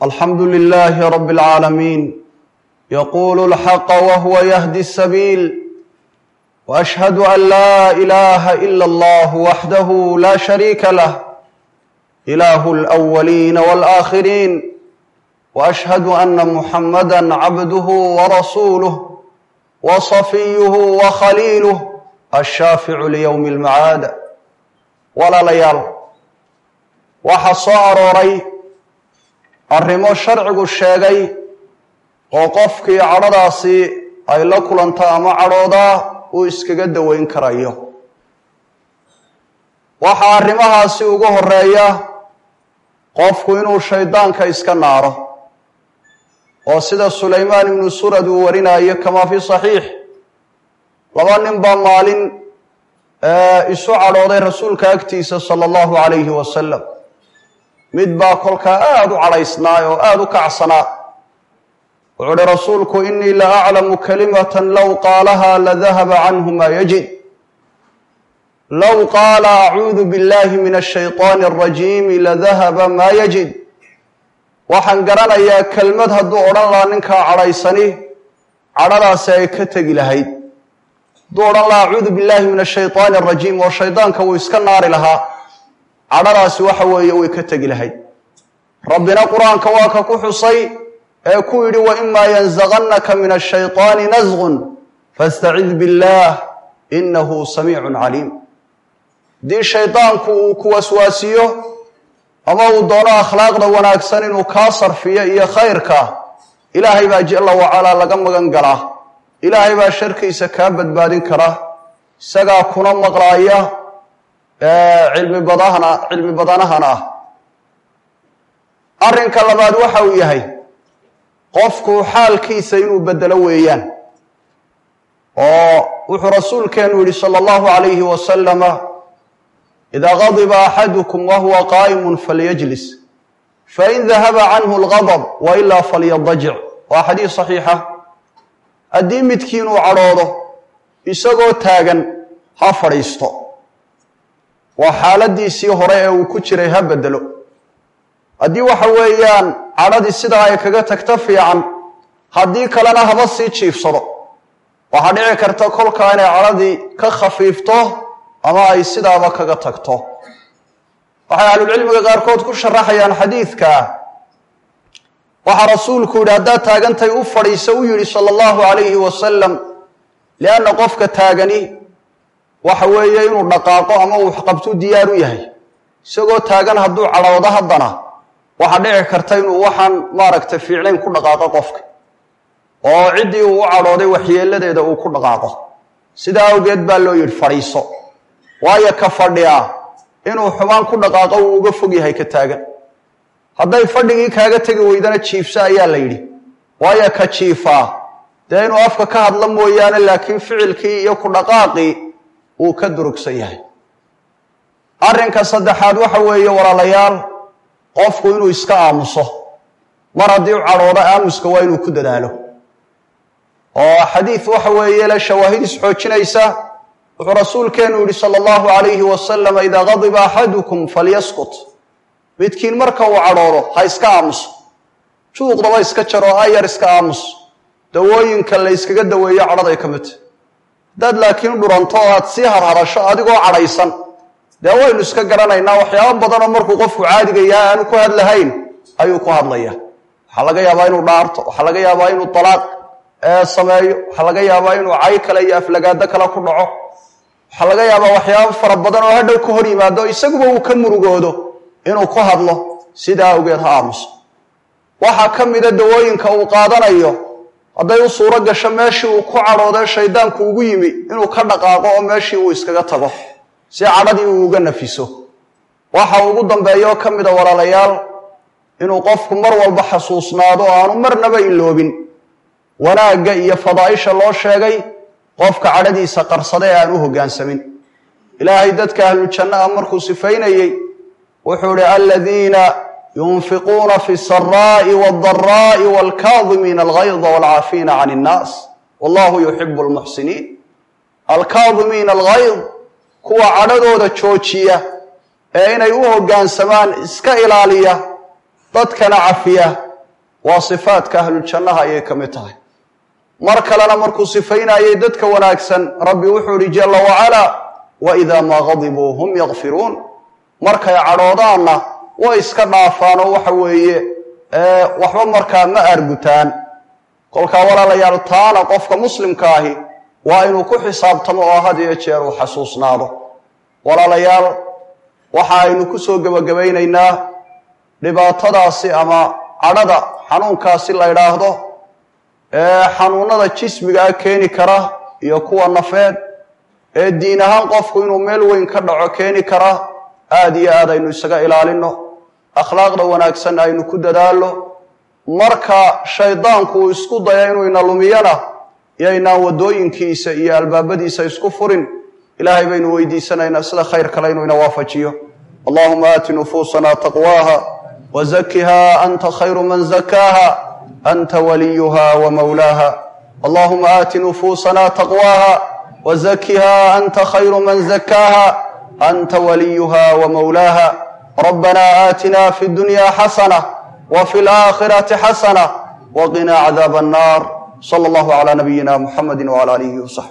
الحمد لله رب العالمين يقول الحق وهو يهدي السبيل واشهد ان لا اله الا الله وحده لا شريك له اله الاولين والاخرين واشهد ان محمدا عبده ورسوله وصفيه وخليله الشافع ليوم المعاد walaalayaal waxaa soo arooray arrimo sharcigu sheegay oo qofkii cadhadaasi ay la kulanto ama cadhoodaa uu iskaga daweyn karayo waxaa arrimahaasi ugu horeeya qofku inuu shaydaanka iska naaro oo sida sulaymaan ibnu surad uu warinayo kamaa fi saxiix laba nin baa maalin isu cadhooday rasuulka agtiisa sala allahu calayhi wasalam mid baa kolkaa aada u cadhaysnaay oo aada u kacsanaa wuxuu uhi rasuulku inii la aclamu kalimatan low qaalahaa ladahaba canhu maa yajid low qaala acuudu billahi min ashayطaani alrajiimi ladahaba maa yajid waxaan garanayaa kelmad hadduu odhan lahaa ninkaa cadhaysani cadhadaasi ay ka tegi lahayd hadduu odhan lahaa acuudu billahi min ashayطaani alrajiim oo shaydaanka wuu iska naari lahaa cadhadaasi waxa weeye way ka tegi lahayd rabbina qur-aanka waa ka ku xusay ee ku yidhi waimaa yanzagannaka min ashayطaani nasgun fastacid biاllah inahu samiicun caliim haddii shaydaanku uu ku waswaasiyo ama uu doono akhlaaqda wanaagsan inuu kaa sarfiyo iyo khayrka ilaahay baa jala wacalaa laga magan galaa ilaahay baa sharkiisa kaa badbaadin kara isagaa kuna maqlaaya cilmi badahana cilmi badanahana ah arrinka labaad waxa uu yahay qofku xaalkiisa inuu bedelo weeyaan oo wuxuu rasuulkeenu yihi sala allahu calayhi wasalama idaa gadiba axadukum wahuwa qaa'imun falyajlis fain dahaba canhu algadab wa ilaa falyadajic waa xadiis saxiixa haddii midkiin uu cadhoodo isagoo taagan ha fadhiisto waa xaaladiisii hore ee uu ku jiray ha bedelo haddii waxa weeyaan cadhadii sidaa ay kaga tagto fiican haddii kalena haba sii jiifsado waxaa dhici karta kolkaa inay cadhadii ka khafiifto ama ay sidaaba kaga tagto waxay ahlulcilmiga qaarkood ku sharaxayaan xadiidka waxaa rasuulku yidhi haddaad taagantay u fadhiisa u yidhi sala allahu calayhi wasalam lianna qofka taagani waxa weeye inuu dhaqaaqo ama uu waxqabtu diyaar u yahay isagoo taagan hadduu cadhoodo haddana waxaa dhici karta inuu waxaan maaragtay fiicnayn ku dhaqaaqo qofka oo ciddii uu u cadhooday waxyeeladeeda uu ku dhaqaaqo sidaa awgeed baa loo yidhi fadhiiso waayo ka fadhiyaa inuu xumaan ku dhaqaaqo uu uga fog yahay ka taagan hadday fadhigii kaaga tegi weydana jiifso ayaa la yidhi waayo ka jiifaa dee inuu afka ka hadla mooyaane laakiin ficilkii iyo ku dhaqaaqii uu ka durugsan yahay arrinka saddexaad waxa weeye walaalayaal qofku inuu iska aamuso mar haddii u cadhoodo aamuska waa inuu ku dadaalo oo xadiid waxa weeye le shawaahid isxoojinaysa wuxuu rasuulkeenu yihi sala allahu calayhi wasalam idaa gadiba axadukum falyaskut midkiin marka uu cadhoodo ha iska aamuso juuqdaba iska jaro ayar iska aamus dawooyinka la yskaga daweeyo cadhaday ka midta haddaad laakiin dhuranto oo aad sii harhadasho adigoo cadhaysan dee waynu iska garanaynaa waxyaabo badanoo markuu qofku caadiga yahay aanu ku hadlahayn ayuu ku hadlaya waxaa laga yaabaa inuu dhaarto waxaa laga yaabaa inuu dalaaq sameeyo waxaa laga yaabaa inuu cay kale iyo aflagaado kale ku dhaco waxaa laga yaabaa waxyaabo fara badan oo hadhow ka hor yimaado isaguba uu ka murugoodo inuu ku hadlo sidaa awgeed ha aamuso waxaa ka mida dawooyinka uu qaadanayo hadday u suuro gasho meeshii uu ku cadhoodee shaydaanku ugu yimi inuu ka dhaqaaqo oo meeshii uu iskaga tago si cadhadii uu uga nafiso waxa ugu dambeeyo ka mida walaalayaal inuu qofku mar walba xasuusnaado oo aanu marnaba iloobin wanaagga iyo fadaa'isha loo sheegay qofka cadhadiisa qarsada ee aan u hoggaansamin ilaahay dadka ahlujanno ah markuu sifaynayey wuxuu ihi aladiina yunfiquuna fi saraa'i waaldaraa'i waalkaadimiina algayda waalcaafiina can innaas wallahu yuxibu almuxsiniin alkaadimiina algayd kuwa cadhadooda joojiya ee inay u hoggaansamaan iska ilaaliya dadkana cafiya waa sifaadka ahluljannaha ayay ka mid tahay mar kalena markuu sifaynayay dadka wanaagsan rabbi wuxuu ihi jalla wacalaa wa idaa maa gadibuu hum yakfiruun markay cadhoodaanna way iska dhaafaan oo waxa weeye waxba markaa ma aargutaan kolkaa walaalayaal taana qofka muslimka ahi waa inuu ku xisaabtamo oo had iyo jeer uu xasuusnaado walaalayaal waxa aynu ku soo gebagabaynaynaa dhibaatadaasi ama cadhada xanuunkaasi la ydhaahdo ee xanuunada jismigaa keeni kara iyo kuwa nafeed ee diin ahaan qofku inuu meel weyn ka dhaco keeni kara aada iyo aad aynu isaga ilaalino akhlaaqda wanaagsan aynu ku dadaallo marka shaydaanku uu isku daya inuu ina lumiyana iyoynaan waddooyinkiisa iyo albaabadiisa isku furin ilaahay baynu weydiisanaynaa sida khayr kale inuu ina waafajiyo allahuma aati nufuusana taqwaaha وزكها أنت خير من زكاها أنت وليها ومولاها اللهم آت نفوسنا تقواها وزكها أنت خير من زكاها أنت وليها ومولاها ربنا آتنا في الدنيا حسنة وفي الآخرة حسنة وقنا عذاب النار صلى الله على نبينا محمد وعلى آله وصحبه